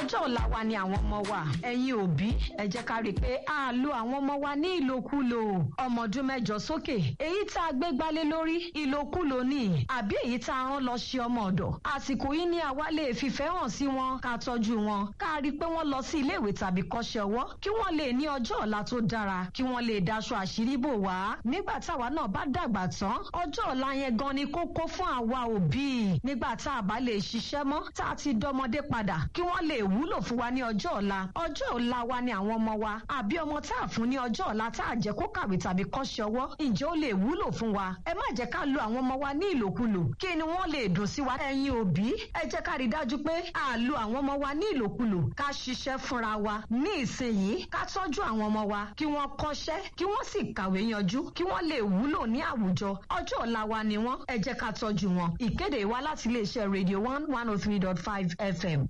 ọjọ́ ọ̀la wa ni àwọn ọmọ wa ẹ̀yin òbí ẹ jẹ́ ká rí i pé a lo àwọn ọmọ wa ní ìlòkulò ọmọ ọdún mẹ́jọ sókè èyí tá a gbé gbálé lórí ìlòkulò ni àbí èyí tá a rán lọ ṣe ọmọ ọ̀dọ̀ àsìkò yìí ni àwa lè fìfẹ́ hàn sí wọn ká tọ́jú wọn ká rí i pé wọ́n lọ sí iléèwé tàbí kọ́ṣẹ́ ọwọ́ kí wọ́n lè ní ọjọ́ ọ̀la tó dára kí wọ́n lè daṣọ àṣírí bò wá nígbà táwa náà bá dàgbà tán ọjọ́ ọ̀la yẹn gan ni kókó fún àwa òbí nígbà tá a bá lè ṣiṣẹ́ mọ́ tá a ti dọmọdé padà kí wọ́n lè wúlò fún wa ní ọjọ́ ọ̀la ọjọ́ ọ̀la wa ni àwọn ọmọ wa àbí ọmọ tá a fún ní ọjọ́ ọ̀la tá a jẹ́ kó kàwé tàbí kọ́ṣẹ́ ọwọ́ ǹjẹ́ ó lè wúlò fún wa ẹ má jẹ́ ká lo àwọn ọmọ wa ní ìlòkulò kí ni wọ́n lè dùn sí wa ẹ̀yin òbí ẹ jẹ́ ká rí dájú pé a lo àwọn ọmọ wa ní ìlòkulò ká ṣiṣẹ́ fúnra wa ní ìsinyìí ká tọ́jú àwọn ọmọ wa kí wọ́n kọ́ṣẹ́ kí wọ́n sì kàwé yanjú kí wọ́n lè wúlò ní àwùjọ ọjọ́ ọ̀la wa ni wọ́n ẹ jẹ́ ká tọ́jú wọn ìkéde wa láti iléeṣẹ́ radio one one oh three dot five fm.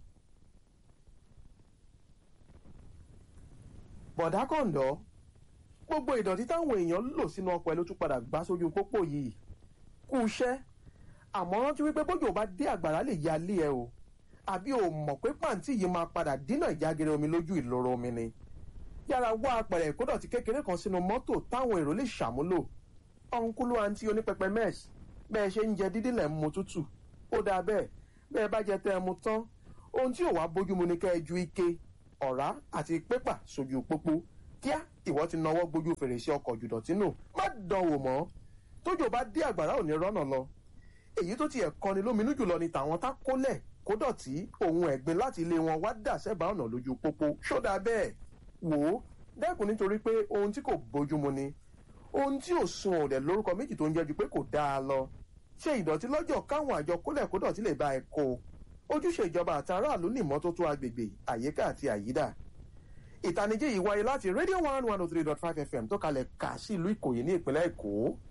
bọ̀dá kọ̀ǹdọ́ gbogbo ìdọ̀tí táwọn èèyàn lò sínú ọkọ̀ ẹ ló tún padà gbá sójú pópó yìí kú iṣẹ́ àmọ́ rántí wípé bójú bá dé àgbàrá lè ya lé ẹ o àbí o mọ̀ pé pàǹtí yìí máa padà dínà ìjágere omi lójú ìloro omi ni yára wá apẹ̀rẹ̀ ìkódọ̀tí kékeré kan sínú mọ́tò táwọn èrò lè ṣàmúlò ọ̀nkúlú àǹtí onípẹpẹ mẹ́ẹ̀sì bẹ́ẹ̀ ṣe ń jẹ dídí lẹ̀ ń mu tútù ó dáa bẹ́ẹ̀ bẹ́ẹ̀ bá jẹ tẹ́ ẹ mu tán ohun tí ò wá bójúmu ni kẹ́ ẹ ju ike ọ̀rá àti pépà sójú pópó kíá ìwọ ti nawọ́ gbójú fèrèsé ọkọ̀ jùdọ̀tí nù má dán wò mọ́ tójò bá dé àgbàrá ò ní rọ́nà lọ èyí tó tiẹ̀ kọni lóminú jùlọ ni tàwọn tá kólẹ̀ kó dọ̀tí ohun ẹ̀gbin láti ilé wọn wá dà sẹ́bàá ọ̀nà lójú pópó ṣódà bẹ́ẹ̀ wò ó dẹ́kun nítorí pé ohun tí kò bójúmu ni ohun tí ò sun òdẹ lórúkọ méjì tó ń jẹ́ ju pé kò dáa lọ ṣe ìdọ̀tí lọ́jọ́ káwọn àjọ kólẹ̀ kó dọ̀tí lè bá ẹ kó ojúṣe ìjọba àti aráàlú ní ìmọ́tótó agbègbè àyíká àti àyídà ìtanijí yìí wáyé láti radio one one oh three dot five fm tó kalẹ̀ kà sí ìlú ìkòyí ní ìpínlẹ̀ èkó